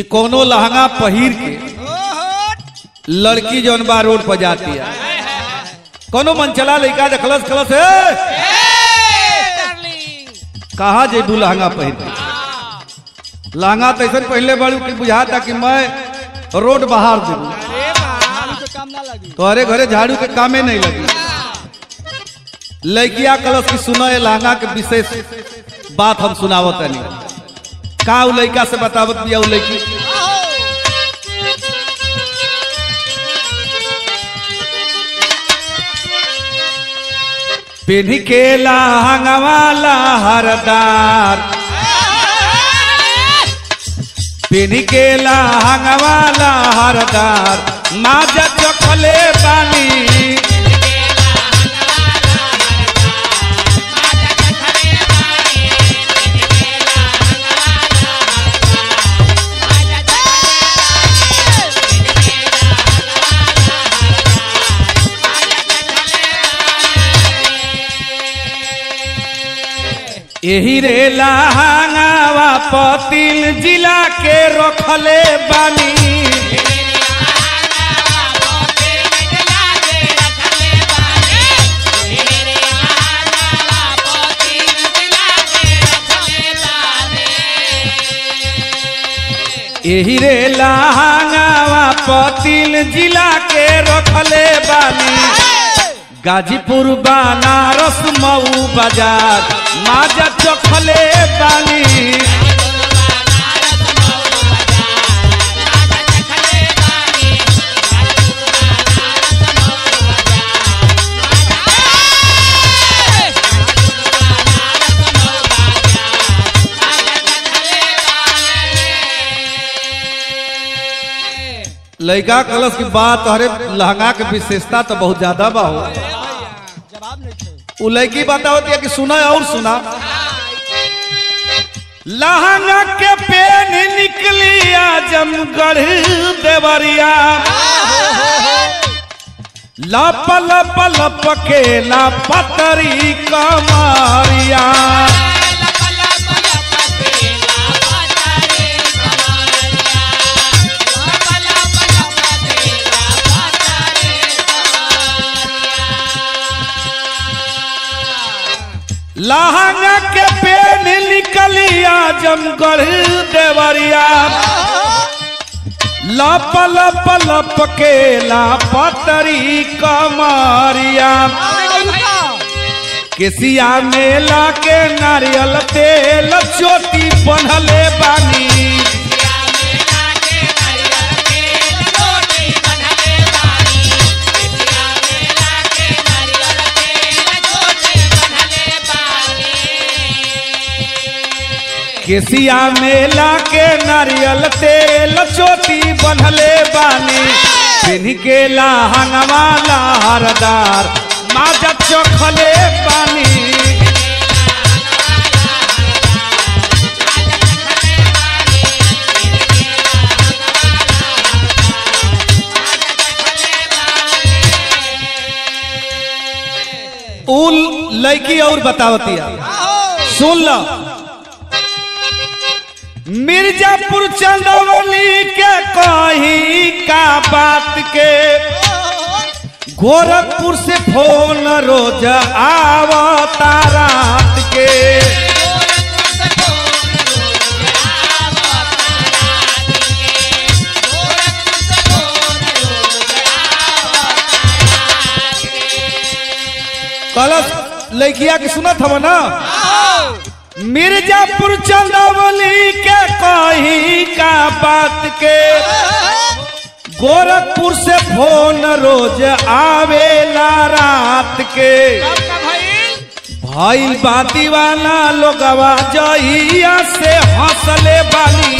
कि कोनो लहंगा पहिर के लड़की जौन बा रोड पर जाती है कोनो मनचला लड़का देखलस खलस हे कहा जेबू लहंगा पहिर के लहंगा तो ऐसा पहले बड़ू कि बुझाता कि मैं रोड बाहर देबू काम ना लगी तोहरे घरे झाड़ू के कामे नहीं लगी लड़किया कलश की सुनो ये लहंगा के विशेष बात हम सुनावत नहीं का उ लड़का से बतावत दिया उ लड़की पेन्ही के लहंगवा लहरदार पेन्ही के लहंगवा लहरदार माजा चखले बानी एही रे लहंगावा पतिल जिला के रखले बानी एही रे लहंगावा पतिल जिला के रखले बानी गाजीपुर बनारस मऊ बाजार माजा चखले बानी लड़का कलश की बात अरे लहंगा के विशेषता तो बहुत ज्यादा बा हो जवाब नहीं थे उ लड़की बतावत है कि सुना और सुना लहंगा के पेन निकली आजमगढ़ देवरिया लप लप लप के लापतरी कमारिया लहंगा के पेन निकली आजमगढ़ देवरिया लप लप लप के लापतरी कमारिया केसिया मेला के नारियल तेल चोटी बनले बानी केसिया मेला के नारियल तेल चोटी बनले बानी पिन्ह के लहंगवा लहरदार माजा चोखले बानी उल लड़की और बतावतिया सुन लो मिर्जापुर चंदौली के कही का बात के गोरखपुर से फोन रोज आवता रात के कलश लड़किया के सुनत हव ना मिर्जापुर चंदौली के कही का बात के गोरखपुर से फोन रोज आवेला रात के भाई बाती वाला लोगवा जहिया से हंसले बानी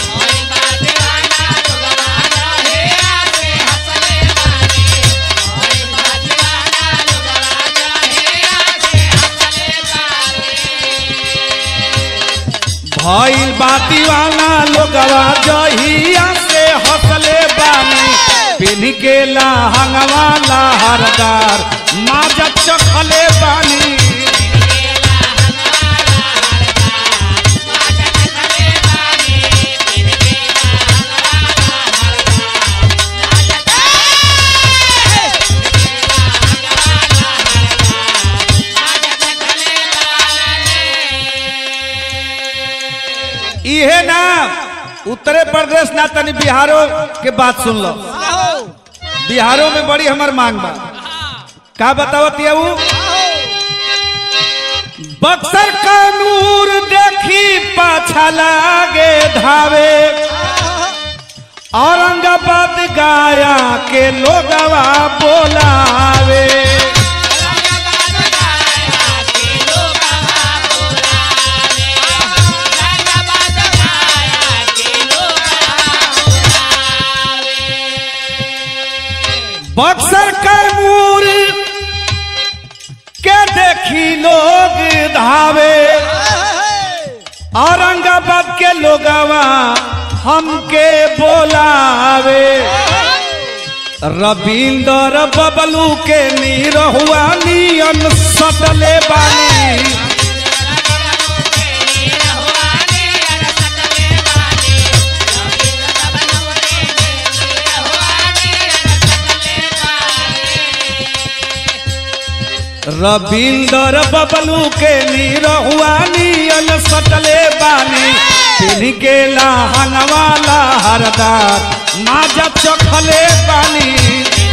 भइल बाती वाला लोगवा जहिया से हंसले बानी पिन्ह के लहंगवा लहरदार माजा चखले बानी ड्रेस ना तनी बिहारो के बात सुन लो आओ बिहारो में बड़ी हमर मांग बा का बतावत ये ऊ बक्सर का नूर देखी पाछा लागे धावे औरंगाबाद गाया के लोगवा बोलावे बक्सर का नूर के देखी लोग धावे औरंगाबाद के लोगवा हमके बोलावे रविंदर बबलू के नीरहुआ नियन सटले बानी रविंदर बबलू के नीरहुआ नियन सटले बानी पिन के लहंगवाला हरदार माजा चखले बानी